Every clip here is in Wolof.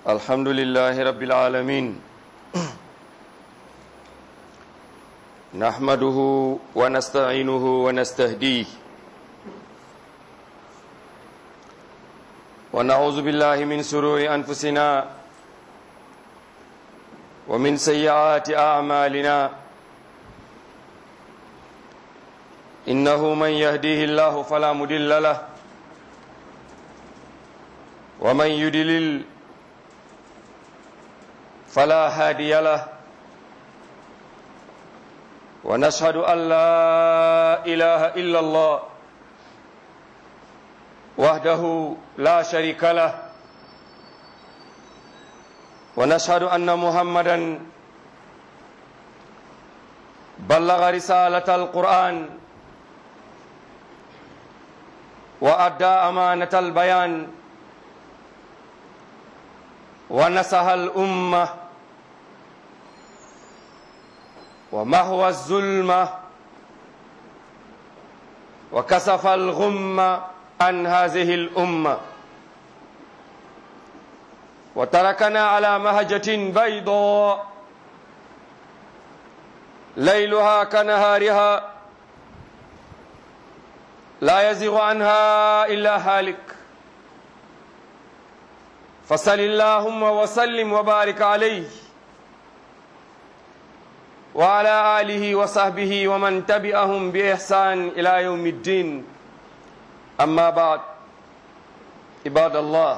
الحمد لله رب العالمين نحمده ونستعينه ونستهديه ونعوذ بالله من سرور أنفسنا ومن سيئات أعمالنا إنه من يهديه الله فلا مضل له ومن يدلل فلا هادي له ونشهد أن لا إله إلا الله وحده لا شريك له ونشهد أن محمدا بلغ رسالة القرآن وأدى أمانة البيان ونصح الأمة ومهوى الظلمة وكسف الغم عن هذه الأمة وتركنا على مهجة بيضاء ليلها كنهارها لا يزغ عنها إلا هالك فصل اللهم وسلم وبارك عليه وعلى آله وصحبه ومن تبعهم بإحسان إلى يوم الدين أما بعد عباد الله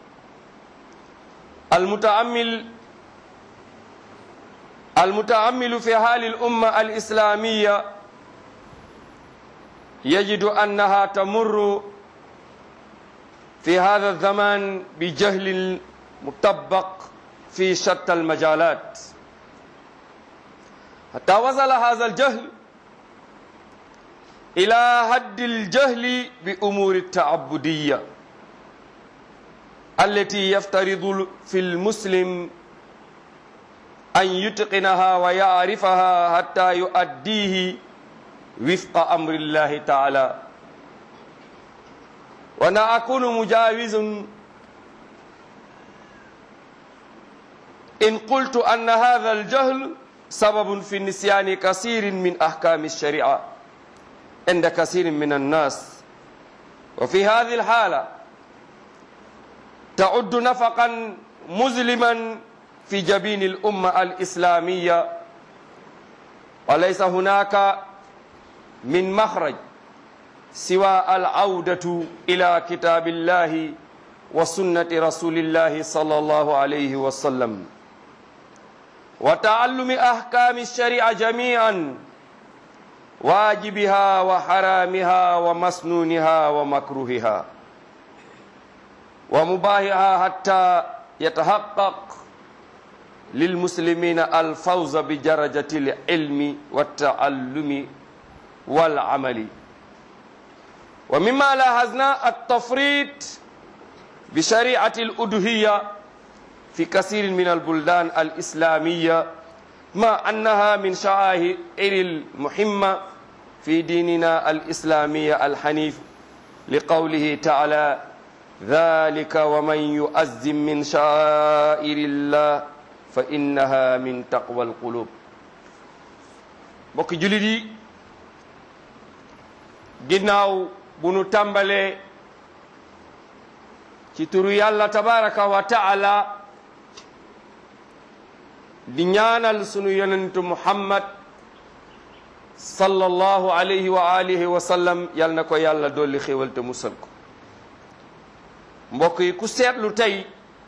المتأمل المتأمل في حال الأمة الإسلامية يجد أنها تمر في هذا الزمان بجهل مطبق في شتى المجالات حتى وصل هذا الجهل إلى حد الجهل بأمور التعبدية التي يفترض في المسلم أن يتقنها ويعرفها حتى يؤديه وفق أمر الله تعالى وانا اكون مجاوز ان قلت ان هذا الجهل سبب في نسيان كثير من احكام الشريعه عند كثير من الناس وفي هذه الحاله تعد نفقا مظلما في جبين الامه الاسلاميه وليس هناك من مخرج سوى العودة إلى كتاب الله وسنة رسول الله صلى الله عليه وسلم وتعلم أحكام الشريعة جميعا واجبها وحرامها ومسنونها ومكروهها ومباهها حتى يتحقق للمسلمين الفوز بدرجة العلم والتعلم والعمل ومما لاحظنا التفريط بشريعة الأدهية في كثير من البلدان الإسلامية مع أنها من شعائر المهمة في ديننا الإسلامي الحنيف لقوله تعالى ذلك ومن يؤذم من شعائر الله فإنها من تقوى القلوب بك جلدي ginnaaw bu nu tàmbalee ci turu yàlla tabaraka wa taala di ñaanal sunu yonentu muhammad sallallahu alayhi wa alihi wa sallam yal na ko yàlla dolli xéwal te musal ko mbokk yi ku seetlu tey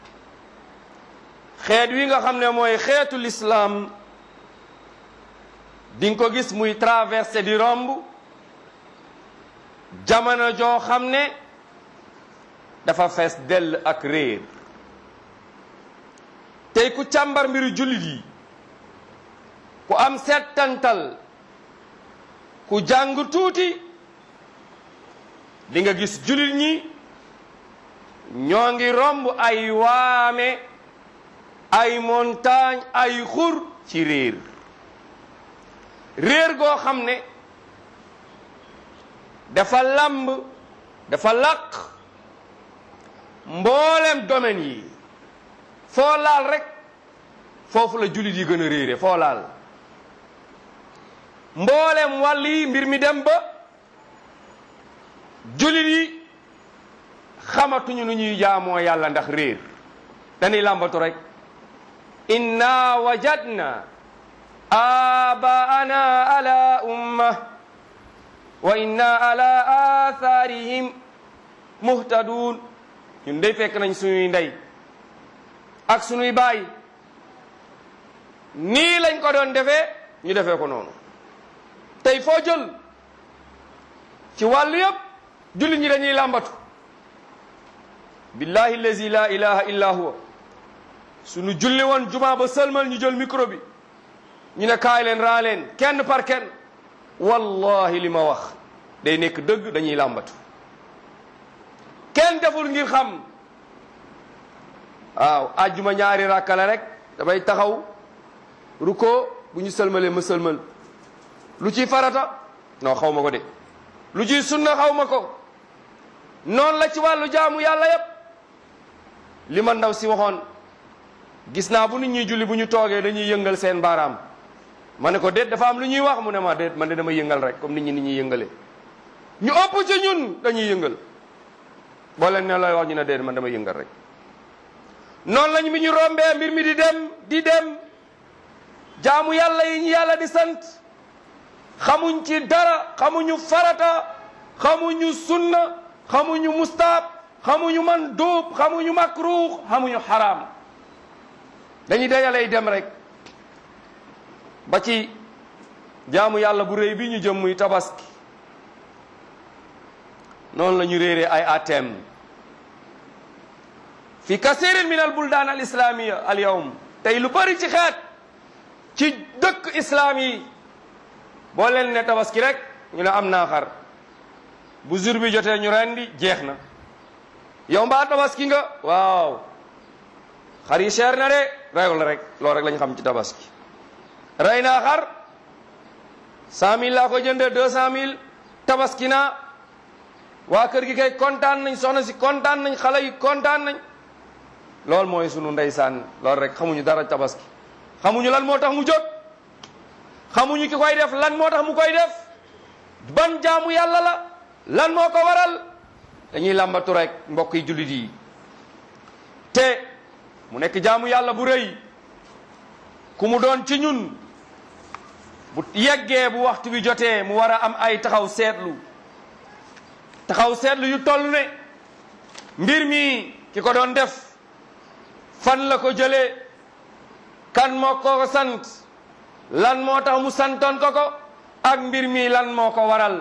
xeet wi nga xam ne mooy xeetu lislaam di nga ko gis muy traversé di romb jamono joo xam ne dafa fees dell ak réer tey ku càmbar mbiru jullit yi ku am settantal ku jàng tuuti di nga gis jullit ñi ñoo ngi romb ay waame ay montagne ay xur ci réer réer goo xam ne dafa lamb dafa làq mboolem domaine yi foo laal rek foofu la jullit yi gën a réere foo laal mboolem wàll yi mbir mi dem ba jullit yi xamatuñu nu ñuy jaamoo yàlla ndax réer dañuy làmbatu rek inna wajadna abaana ala umma wa inna ala atharihim muhtadun ñun day fekk nañ suñuy ndey ak suñuy baay nii lañ ko doon defee ñu defee ko noonu tey foo jël ci wàllu yëpp jullit ñi dañuy làmbatu billahi allazi la ilaha illa huwa suñu julli woon juma ba sëlmal ñu jël micro bi ñu ne kaay leen raa leen kenn par kenn wallahi li ma wax day nekk dëgg dañuy làmbatu kenn deful ngir xam waaw ajjuma ñaari rakka la rek damay taxaw ruko bu ñu sëlmalee ma sëlmal lu ciy farata non xaw ma ko de lu ciy sunna xaw ma ko noonu la ci wàllu jaamu yàlla yépp li ma ndaw si waxoon gis naa bu nit ñuy julli bu ñu toogee dañuy yëngal seen baaraam ma ne ko déet dafa am lu ñuy wax mu ne ma déet man de dama yëngal rek comme nit ñi ni ñuy yëngale ñu ëpp ci ñun dañuy yëngal boo leen ne looy wax ñu ne déet man dama yëngal rek noonu lañ mi ñu rombee mbir mi di dem di dem jaamu yàlla yi ñu yàlla di sant xamuñ ci dara xamuñu farata xamuñu sunna xamuñu mustaab xamuñu man duub xamuñu makruux xamuñu xaraam dañuy dajalay dem rek ba ci jaamu yàlla bu rëy bi ñu jëm muy tabaski noonu la ñu réeree ay atem fi kasirin min al buldaan al islamiya al yawm tey lu bari ci xeet ci dëkk islaam yi boo leen ne tabaski rek ñu ne am naa xar bu jour bi jotee ñu rendi jeex na yow mbaa tabaski nga waaw xar yi cher na de reyul rek loolu rek lañ xam ci tabaski rey naa xar cent mille laa ko jëndee deux cent mille tabaski naa waa kër gi kay kontaan nañ soxna si kontaan nañ xale yi kontaan nañ loolu mooy sunu ndeysaan loolu rek xamuñu dara tabaski xamuñu lan moo tax mu jóg xamuñu ki koy def lan moo tax mu koy def ban jaamu yàlla la lan moo ko waral dañuy làmbatu rek mbokk yi jullit yi te mu nekk jaamu yàlla bu rëy ku mu doon ci ñun bu yeggee bu waxtu bi jotee mu war a am ay taxaw seetlu taxaw seetlu yu toll ne mbir mi ki ko doon def fan la ko jëlee kan moo ko sant lan moo tax mu santoon ko ko ak mbir mi lan moo ko waral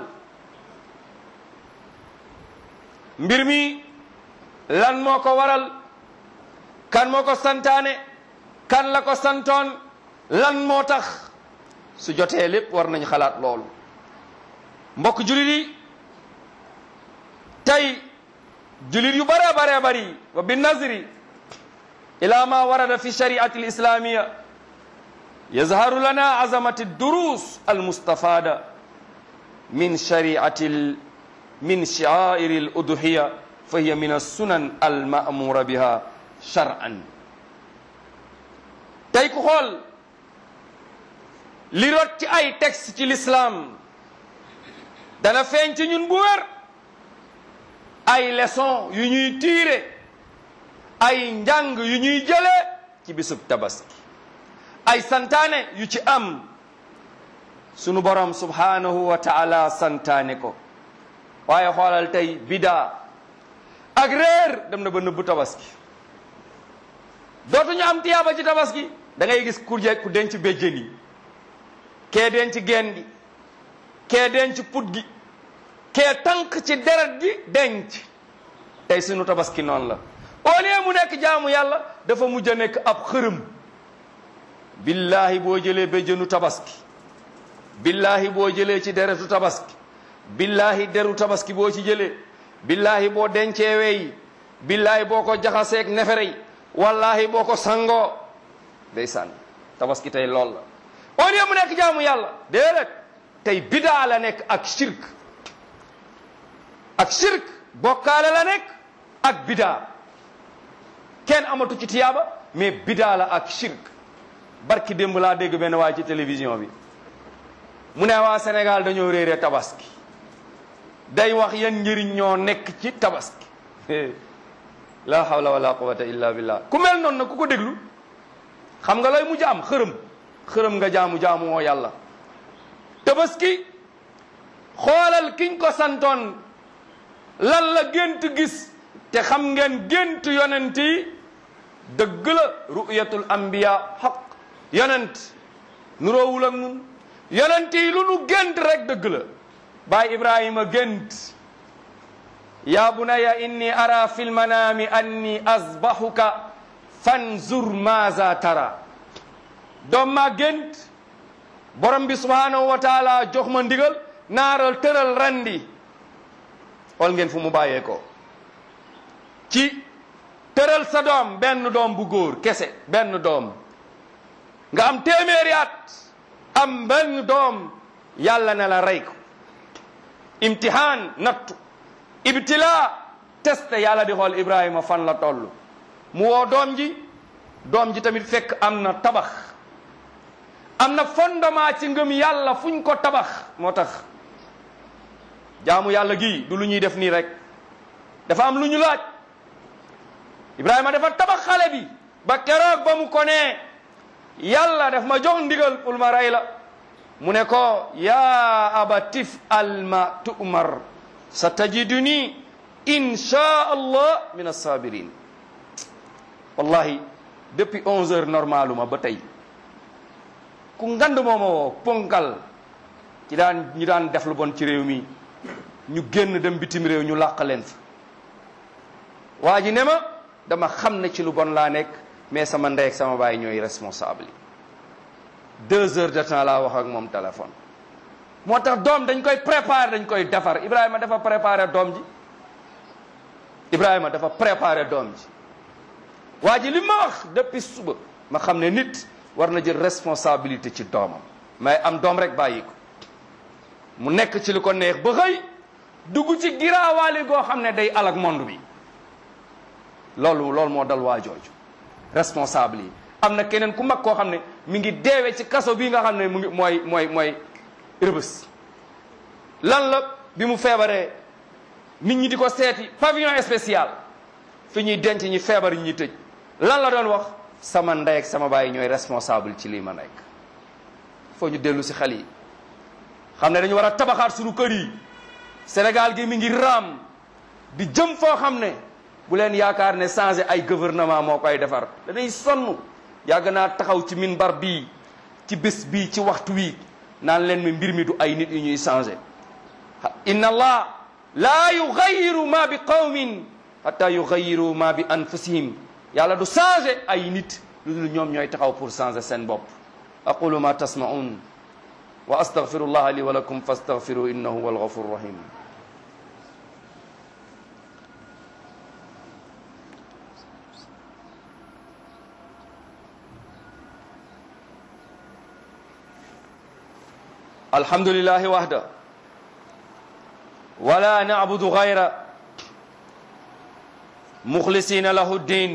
mbir mi lan moo ko waral kan moo ko santaane kan la ko santoon lan moo tax su jotee lépp war nañ xalaat loolu mbokk julit yi tey julit yu bare bare bari wa bi nazri ila ma warada fi shariati alislamiya yazharu lana azamati durus almustafada min shariati min shi'airi al-udhiya fa hiya min as-sunan al-ma'mura biha shar'an tey ku xool li rot ci ay texte ci l'islam dana feeñ ci ñun bu wér ay leçon yu ñuy tiire ay njàng yu ñuy jëlee ci bisub tabaski ay santaane yu ci am sunu borom subhanahu wa ta'ala santaane ko waaye xoolal tey bidaa ak réer dem na ba nëbbu tabaski dootuñu am tiyaaba ci tabaski da ngay gis ku je ku denc béjjën yi kee denc geen gi kee denc put gi kee tànk ci deret gi denc tey sunu tabaski noonu la au lieu mu nekk jaamu yàlla dafa mujj a nekk ab xërëm billahi boo jëlee béjjënu tabaski billahi boo jëlee ci deretu tabaski billahi deru tabaski boo ci jëlee billahi boo dencee wey billahi boo ko jaxaseeg nefere yi wallahi boo ko sangoo ndeysaan tabaski tey lool la au lieu mu nekk jaamu yàlla déedéet tey bidaa la nekk ak shirk ak shirk bokkaale la nekk ak bidaa kenn amatu ci tiyaaba mais bidaa la ak shirk barki démb laa dégg benn waay ci télévision bi mu ne waa Sénégal dañoo réere tabaski day wax yan njëriñ ñoo nekk ci tabaski la hawla wala quwwata illa billah ku mel noonu nag ku ko déglu xam nga lay mujj am xërëm xërëm nga jaamu jaamu woo yàlla tabaski xoolal kiñ ko santoon lan la gént gis te xam ngeen gént yonent yi dëgg la ru'yatul anbiya xaq yonent nuroowul ak nun yonent yi lu nu gént rek dëgg la baay ibrahima gént ya bunaya inni ara fi lmanami anni azbahuka fanzur maza tara doom maa gént borom bi subhanahu wa taala jox ma ndigal naaral tëral randi xool ngeen fu mu bàyyee ko ci tëral sa doom benn doom bu góor kese benn doom nga am téeméeri at am benn doom yàlla ne la rey ko imtihaan nattu ibtila test yàlla di xool ibrahima fan la toll mu woo doom ji doom ji tamit fekk am na tabax am na fondement ci ngëm yàlla fuñ ko tabax moo tax jaamu yàlla gi du lu ñuy def nii rek dafa am lu ñu laaj ibrahima dafa tabax xale bi ba keroog ba mu ko nee yàlla daf ma jox ndigal pour ma rey la mu ne ko yaa abatif alma tu'mar sa tajiduni insha allah min assabirin wallahi depuis onze heures normaluma ba tey ku ngand mooma woo ponkal ci daan ñi daan def lu bon ci réew mi ñu génn dem bitim réew ñu làq leen fa waa ji ne ma dama xam ne ci lu bon laa nekk mais sama ndey ak sama baay ñooy responsable yi deux heures de temps laa wax ak moom téléphone moo tax doom dañ koy préparer dañ koy defar Ibrahima dafa préparer doom ji Ibrahima dafa préparer doom ji waa ji li ma wax depuis suba ma xam ne nit war na jël responsabilité ci doomam mais am doom rek bàyyi ko mu nekk ci li ko neex ba xëy dugg ci giraawaali goo xam ne day alak monde bi loolu loolu moo dal waa jooju responsable yi am na keneen ku mag koo xam ne mi ngi deewee ci kaso bii nga xam ne mu ngi mooy mooy mooy rëbës lan la bi mu feebaree nit ñi di ko seeti pavillon spécial fi ñuy denc ñi feebar yi ñuy tëj lan la doon wax sama ndey ak sama baay ñooy responsable ci lii ma nekk foo ñu dellu si xel yi xam ne dañu war a tabaxaat suñu kër yi Sénégal gi mi ngi raam di jëm foo xam ne bu leen yaakaar ne changé ay gouvernement moo koy defar dañuy sonn yàgg naa taxaw ci minbar bii ci bés bii ci waxtu wi naan leen mi mbir mi du ay nit yu ñuy changé inna allah laa yugayiru ma bi qawmin hatta yugayiru ma bi anfusihim yàlla du changé ay nit lu dul ñoom ñooy taxaw pour changer seen bopp aqulu ma tasmaun wa astaghfirullah li wa lakum fastaghfiru innahu huwa alghafur rahim الحمد لله وحده ولا نعبد غيره مخلصين له الدين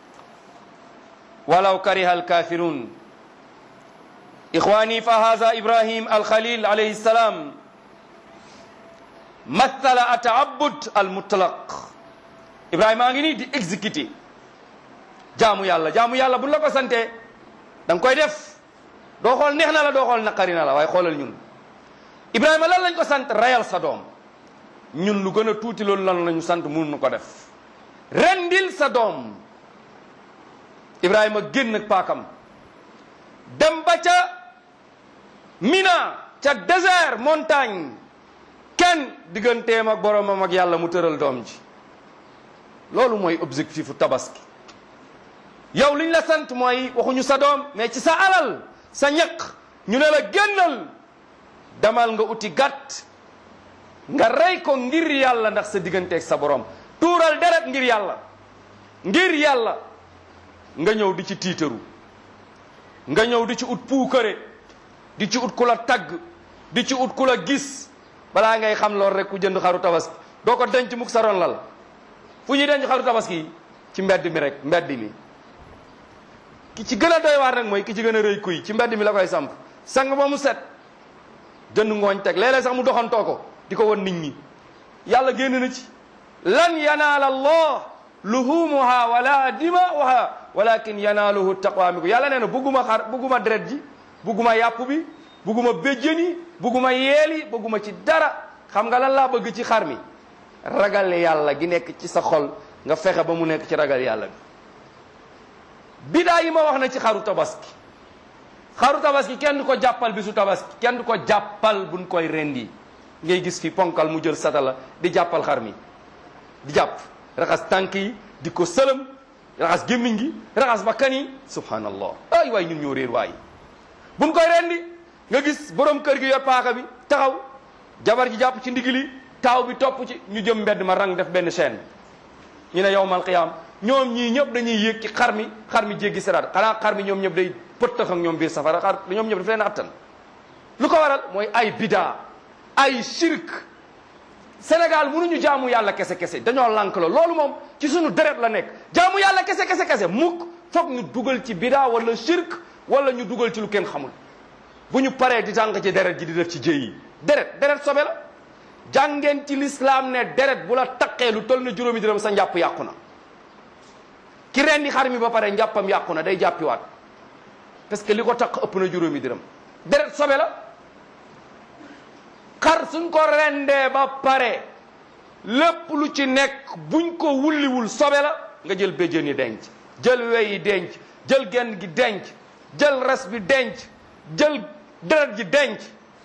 ولو كره الكافرون إخواني فهذا إبراهيم الخليل عليه السلام مثل التعبد المطلق إبراهيم أنغني دي exécuter jaamu yàlla jaamu yàlla bu la ko sante da nga koy def doo xool neex na la doo xool naqari na la waaye xoolal ñun Ibrahima lan lañ ko sant reyal sa doom ñun lu gën a tuuti loolu lan lañu sant mënuñu ko def rendil sa doom Ibrahima génn ak paakam dem ba ca Mina ca désert montagne kenn digganteem ak boromam ak yàlla mu tëral doom ji loolu mooy objectifu tabaski yow liñ la sant mooy waxuñu sa doom mais ci sa alal sa ñaq ñu ne la génnal damal nga uti gàtt nga rey ko ngir yàlla ndax sa digganteeg sa borom tuural deret ngir yàlla ngir yàlla nga ñëw di ci tiitaru nga ñëw di ci ut puukare di ci ut ku la tagg di ci ut ku la gis balaa ngay xam lool rek ku jënd xaru tabaski doo ko denc mukk sa ron lal fu ñuy denc xaru tabaski yi ci mbedd mi rek mbedd mi ki ci gën a doy waar nag mooy ki ci gën a rëy kuy ci mbedd mi la koy samp sang ba mu set jënd ngooñ teg léeg-léeg sax mu doxantoo ko di ko won nit ñi yàlla génn na ci lan yanaala allah luhumuha wala dimauha walakin yanaaluhu taqwa mi ko yàlla nee na bugguma xar bugguma deret ji bugguma yàpp bi bugguma béjjën yi bugguma yeel yi bugguma ci dara xam nga lan laa bëgg ci xar mi ragal yàlla gi nekk ci sa xol nga fexe ba mu nekk ci ragal yàlla bi bidaa yi ma wax na ci xaru tabaski xaru tabaski kenn du ko jàppal bisu tabaski kenn du ko jàppal buñ koy rendi ngay gis fi ponkal mu jël satala di jàppal xar mi di jàpp raxas tànk yi di ko sëlëm raxas gémmiñ gi raxas bakkan yi subhanallah ay waay ñun ñoo réer waay buñ koy rendi nga gis borom kër gi yor paaka bi taxaw jabar ji jàpp ci ndigili taaw bi topp ci ñu jëm mbedd ma rang def benn chaîne ñu ne yowmal qiyaam ñoom ñii ñëpp dañuy yéeg ci xar mi xar mi jéggi siraat xanaa xar mi ñoom ñëpp day pëttax ak ñoom biir safara xar ñoom ñëpp daf leen attan lu ko waral mooy ay bidaa ay shirk Sénégal mënuñu jaamu yàlla kese kese dañoo lànk la loolu moom ci suñu deret la nekk jaamu yàlla kese kese kese mukk foog ñu dugal ci bidaa wala shirk wala ñu dugal ci lu kenn xamul bu ñu paree di tànk ci deret ji di def ci jëy yi deret deret sobe la jàngeen ci lislaam ne deret bu la taqee lu toll na juróomi dërëm sa njàpp yàqu na ki rendi xar mi ba pare njàppam yàqu na day jàppiwaat parce que li ko taq ëpp na juróomi dërëm deret sobe la xar suñ ko rendee ba pare lépp lu ci nekk buñ ko wulliwul sobe la nga jël béjjën yi denc jël wey yi denc jël genn gi denc jël res bi denc jël deret ji denc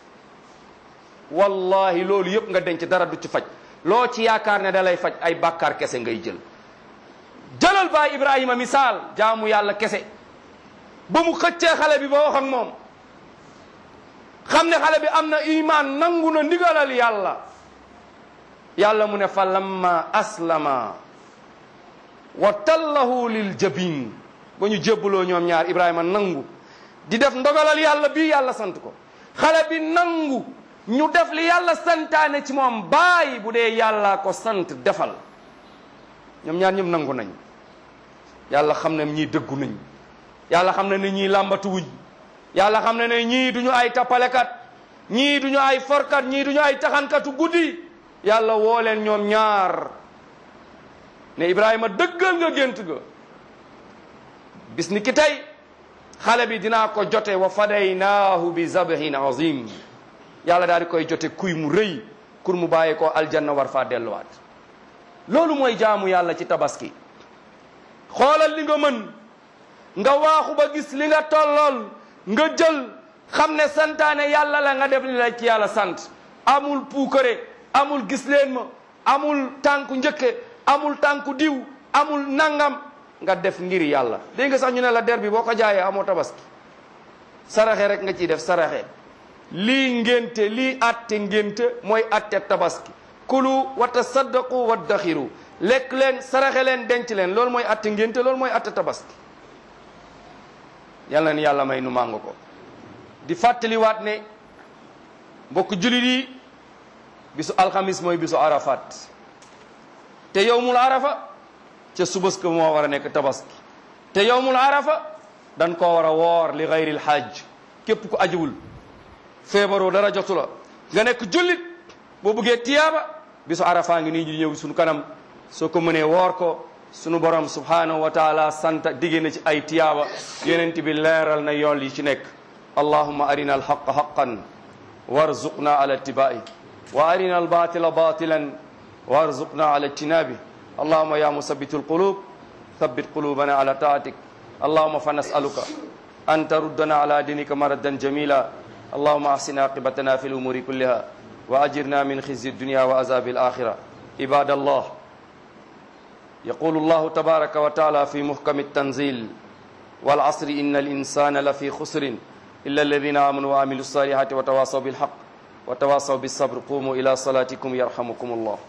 wallahi loolu yëpp nga denc dara du ci faj loo ci yaakaar ne da lay faj ay bàkkaar kese ngay jël jëlal baay Ibrahima misaal jaamu yàlla kese ba mu xëccee xale bi ba wax ak moom xam ne xale bi am na iman nangu na ndigalal yàlla yàlla mu ne fa lamma aslama wa tallahu lil jabin ba ñu jébbaloo ñoom ñaar Ibrahima nangu di def ndogalal yàlla bii yàlla sant ko xale bi nangu ñu def li yàlla santaane ci moom bàyyi bu dee yàllaa ko sant defal ñoom ñaar ñëpp nangu nañ yàlla xam ne ñii dëggu nañ yàlla xam ne ne ñii làmbatuwuñ yàlla xam ne ne ñii duñu ay tappalekat ñii duñu ay forkat ñii duñu ay taxankatu guddi yàlla woo leen ñoom ñaar ne Ibrahima dëggal nga gént ga bis ni ki tey xale bi dinaa ko jote wa fadaynaahu bi zabhin azim yàlla daal di koy jote kuy mu rëy kur mu bàyyee ko aljanna war faa delluwaat loolu mooy jaamu yàlla ci tabaski xoolal li nga mën nga waaxu ba gis li nga tollool nga jël xam ne santaane yàlla la nga def li la ci yàlla sant amul puukare amul gis leen ma amul tànku njëkke amul tànku diw amul nangam nga def ngir yàlla dégg nga sax ñu ne la der bi boo ko jaayee amoo tabaski saraxe rek nga ciy def saraxe lii ngénte lii atte ngénte mooy atte tabaski kulu wa tasaddaqu wa daxiru lekk leen saraxe leen denc leen loolu mooy atte ngénte loolu mooy atte tabaski yàlla ni yàlla may nu màng ko di fàttaliwaat ne mbokk julit yi bisu alxamis mooy bisu arafat te yowmul arafa ca subas ko moo war a nekk tabaski te yowmul arafa dañ koo war a woor li gayril hajj képp ku ajiwul feebaroo dara jotu la nga nekk jullit boo bëggee tiyaaba bisu arafa ngi nii ñu ñëw suñu kanam soo ko mënee woor ko sunu borom subhanahu wa taala sant digge na ci ay tiyaaba yonent bi leeral na yool yi ci nekk allahumma arina alhaqa haqan warzuqna ala ittiba'i wa arina albatila batilan warzuqna ala ijtinabi allahumma ya musabbitu alqulub thabbit qulubana ala taatik allahumma fa nas'aluka an taruddana ala dinika maradan jamila اللهم احسن عاقبتنا في الامور كلها واجرنا من خزي الدنيا وعذاب الاخره عباد الله يقول الله تبارك وتعالى في محكم التنزيل والعصر ان الانسان لفي خسر الا الذين امنوا وعملوا الصالحات وتواصوا بالحق وتواصوا بالصبر قوموا الى صلاتكم يرحمكم الله